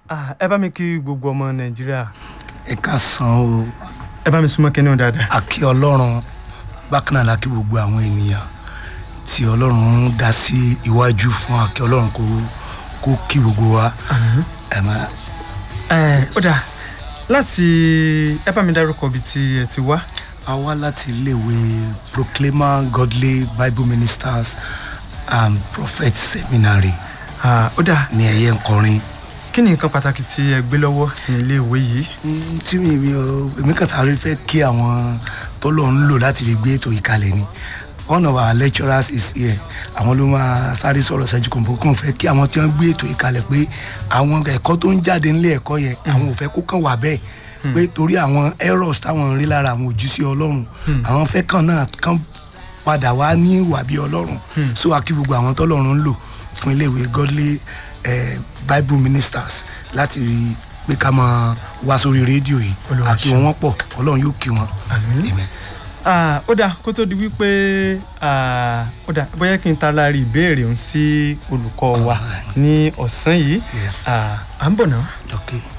Ah, ẹ bá mi kí gbogbo ọmọ nàìjíríà ẹ ká san o ẹ bá mi súnmọ́ kínní o dáadáa. àkí ọlọ́run bákan náà la kí gbogbo àwọn ènìyàn tí ọlọ́run ń dá sí iwájú fún àkí ọlọ́run kó kó kí gbogbo wa ẹ má ẹ ó dáa láti ẹ bá mi dárúkọ ibi tí ẹ ti wá. a wá láti iléèwé proclaimer godly bible ministers and prophet seminary Ah, ó dáa ní ẹ̀yẹ nkọrin kí ni nǹkan pàtàkì tí ẹ gbé lọ́wọ́ ní ilé ìwé yìí. Mm, tí mi mi ò èmi kàn tàbí fẹ́ kí àwọn tó lọ ń lò láti fi gbé ètò ìkàlẹ̀ ni one of our lecturers is here àwọn ló máa sáré sọ̀rọ̀ ṣẹ́jú kan bó kàn fẹ́ kí àwọn tí wọ́n gbé ètò ìkàlẹ̀ pé àwọn ẹ̀kọ́ tó ń jáde nílé ẹ̀kọ́ yẹn àwọn ò fẹ́ kó kàn wà bẹ́ẹ̀ pé torí àwọn errors táwọn ń rí lára àwọn òjíṣẹ́ ọlọ́run àwọn fẹ́ kàn náà kàn padà wá ní ìwà bí ọlọ́run so a kí gbogbo àwọn tọ́lọ́run ń lò fún iléèwé godly eh, bible ministers láti rí i pé ká máa wá sórí rédíò yìí Olúwa àti ṣeun. wọn pọ̀ ọlọ́run yóò kí wọn. Amen. Ah, ó dáa kó tó di wípé ah, ó dáa bóyá kí n ta láàrin ìbéèrè òun sí olùkọ́ wa ní ọ̀sán yìí Yes. Ah, à ń bọ̀ náà. Okay.